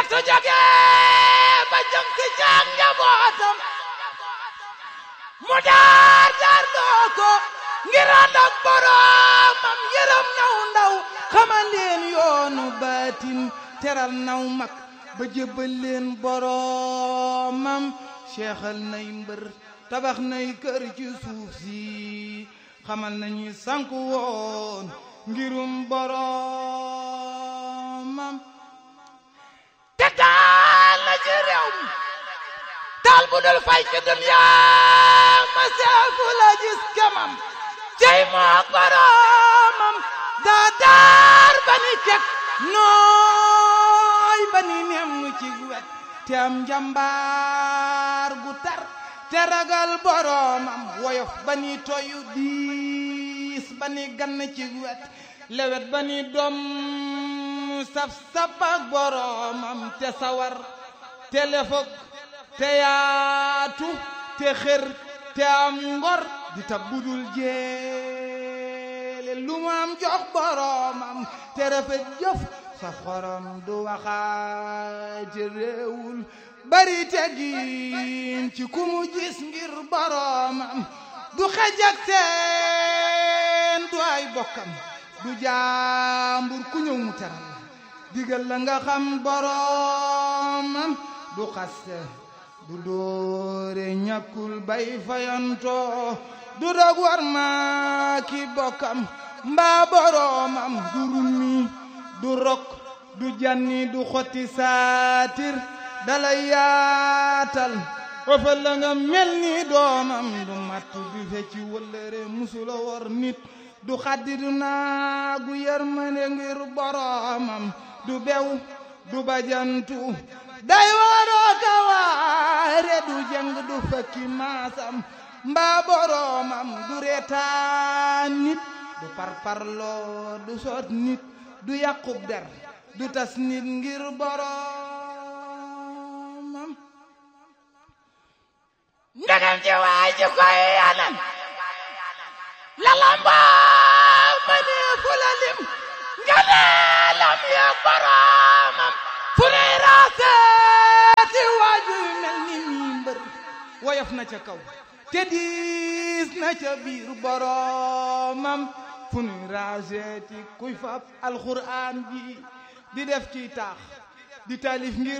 su jóge ba jëm si caag njabootam mu daar daar loo ko ngir ànd ak boroomam yërëm naw ndaw xamal leen yoonu baatin teral naw mag ba jébbal leen boroomam seexal nay mbër tabax nay kër ci suuf si xamal nañu sanku woon ngirum boroomam te taal na ci réew mi taal bu dul fay ci duniyaa ma seefu la gis kemam cey moo boroomam daa daar ba ni kek nooy ba ni nem ci wet te am njambaar gu tar te ragal boroomam woyof ba ni toyu diis ba ni gann ci wet lewet ba ni doom saf saf ak boroomam te sawar te lefog te yaatu te xër te am ngor di tab budul jeele lu mu am jox boroomam te rafet jëf sa xorom du waxaati réewul bari teggin ci ku mu gis ngir boroomam du xej ak seen du ay bokkam du jaambur ku ñëw mu teral digal la nga xam boroomam du xaste du doore ñàkkul bay fayantoo du dog war ma ki bokkam mbaa boroomam du rummi du rok du janni du xotti saatir dalay yaatal wafal la nga mel ni doomam du matt du fecci wëllëre musula wor nit du xaddi du naagu yërmande ngir boroomam du bew du bajantu day waroo ka waare du jëng du fakki maasam mbaa boroomam du reetaan nit du parparloo du soot nit du yàqub der du tas nit ngir boroomam ndegam ci waay ci koy anam lalambaa ma ne fu la lim nga ne lam ya boroomam fu ne raaseeti waaju mel ni mii mbër woyof na ca kaw te diis na ca biir boroomam fu nuy raaseeti kuy fab alxuraan ji di def ci taax di talif ngir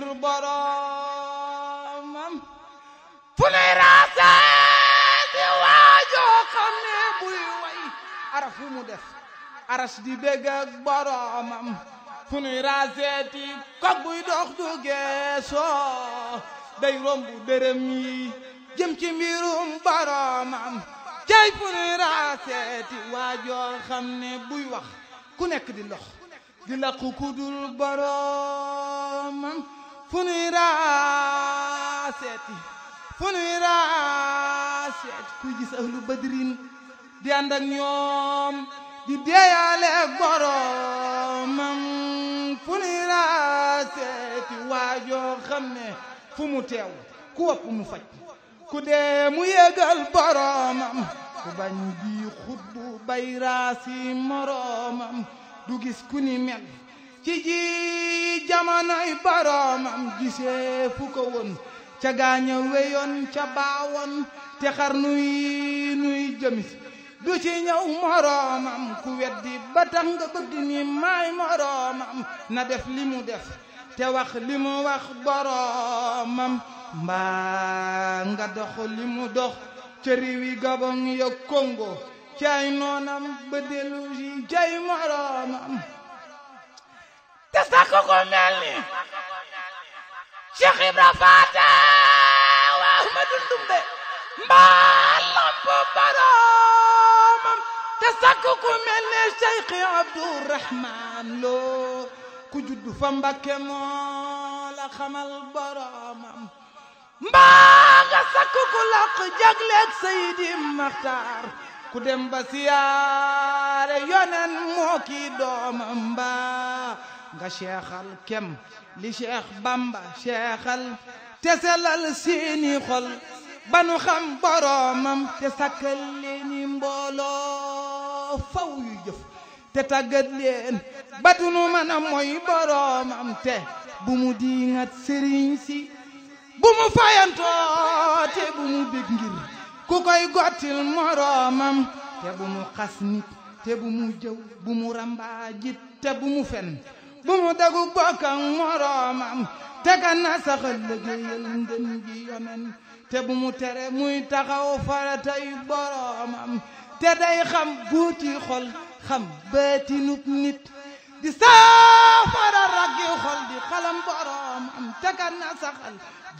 boroomam fu nuy raaseeti waajoo xam ne buy way araf fu mu def aras di bégg ak boroomam fu nuy raaseeti kog buy dox du geesoo day rombu dërëm yi jëm ci mbirum boroomam cay fu nuy raaseeti waajoo xam ne buy wax ku nekk di lox di laqu ku dul boroomam fu nuy raaseeti fu nuy raaseeti kuy gis ahlu badrin di ànd ak ñoom di deeyaale ak boroomam fu nuy raaseeti waajoo xam ne fu mu teew ku wopp mu faj ku dee mu yégal boroomam ku bañ bii xutbu bay raasi moroomam du gis ku ni mel ci ji jamonoy boroomam gisee fu ko woon ca gaaña weyoon ca baawoon te xar nuy nuy jëmis du ci ñëw moroomam ku weddi ba tax nga bëgg ni maay moroomam na def li mu def te wax li mu wax boroomam mbaa nga dox li mu dox ca réewi Gabon ya Congo cay noonam ba dellu si cay moroomam te sakk ko mel ni Cheikh Ibra Faata wa Ahmadu Ndumbe mbaa lamp boroomam te sakk ku mel ne Cheikh Abdourahman Lo ku juddu fa Mbakke moo la xamal boroomam mbaa nga sakk ku laq jagleeg Seydi Maxtaar ku dem ba siyaare yonen moo kii doomam mbaa nga seexal kem li Cheikh Bamba seexal te selal seeni xol ba nu xam boroomam te sakkal leeni mbooloo faw yu jëf te tàggat leen ba du nu mën a mooy boroomam te bu mu diingat sëriñ si bu mu fayantoo te bu mu bég ngir ku koy gottil moroomam te bu mu xas nit te bu mu jëw bu mu rambaajit te bu mu fen bu mu dagu bokk ak moroomam te ka na saxal liggéeyal ngën gi yonen te bu mu tere muy taxaw faratay boroomam te day xam buuti xol xam baatinub nit di saafara raggi xol di xalam boroomam te ka na saxal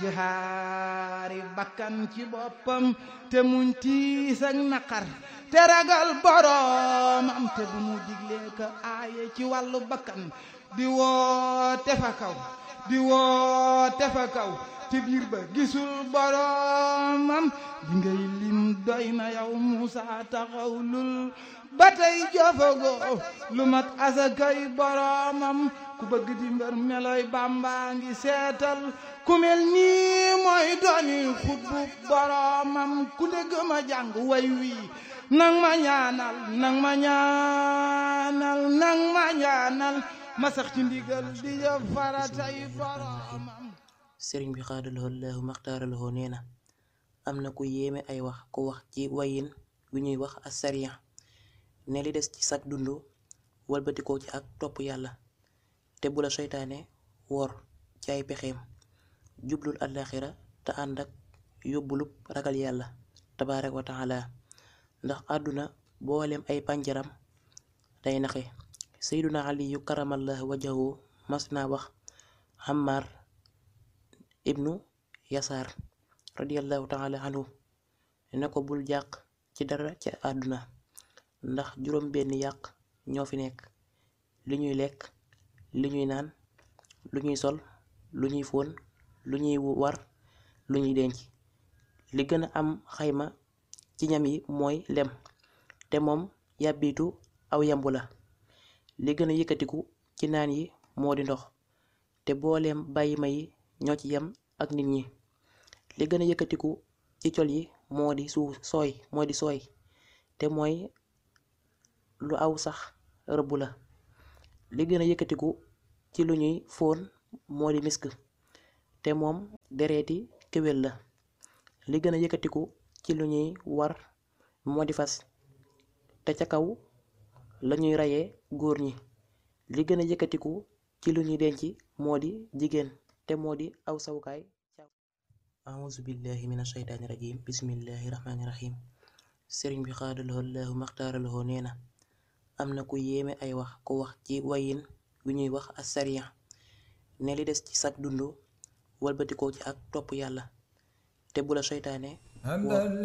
jihaari bakkan ci boppam te muñ tiis ak naqar te ragal boroomam te bu mu diglee ka aaye ci wàllu bakkan di woote fa kaw di woote fa kaw ci biir ba gisul boroomam di ngay lim doy na yow Muusa taxawlul ba tey jofagoo lu mat asakay boroomam ku bëgg di mbër meloy Bàmba ngi seetal ku mel nii mooy dooni xutbu boroomam ku dégg ma jàng way wii nang ma ñaanal nang ma ñaanal nang ma ñaanal ma sax ci ndigal di jëf faratay boroomam sëriñ bi xaadalahoo laahu maxtaaralahoo nee na am na ku yéeme ay wax ku wax ci wayin wi ñuy wax asariya ne li des ci sag dund walbatikoo ci ak topp yàlla te bu la seytaane wor ci ay pexeem jublul àllaaxira te ànd ak yóbbulub ragal yàlla tabaaraka wa taala ndax àdduna boolem ay pànjaram day naxe seyduna aliyu karamallahu wajahu mas naa wax xammaar ibnu yasaar radiallahu taala anhu ne ko bul jàq ci dara ca àdduna ndax juróom benn yàq ñoo fi nekk li ñuy lekk li ñuy naan lu ñuy sol lu ñuy fóon lu ñuy war lu ñuy denc li gën a am xayma ci ñam yi mooy lem te moom yàbbitu aw yambu la li gën a yëkkatiku ci naan yi moo di ndox te booleem bàyyi ma yi ñoo ci yem ak nit ñi li gën a yëkkatiku ci col yi moo di suuf sooy moo di sooy te mooy lu aw sax rëbb la li gën a yëkkatiku ci lu ñuy fóon moo di misk te moom dereeti kéwél la li gën a yëkkatiku ci lu ñuy war moo di fas te ca kaw lañuy rayee góor ñi li gën a yëkkatiku ci lu ñuy denc moo di jigéen te moo di aw sawukaay auzu billahi min ashaytaani rajim bismillahi rahmaani rahim sëriñ bi xaadalahoo laahu maxtaaralahoo nee na am na ku yéeme ay wax ku wax ci wayin wi ñuy wax asariya ne li des ci sag dund walbatikoo ci ak topp yàlla te bu la seytaane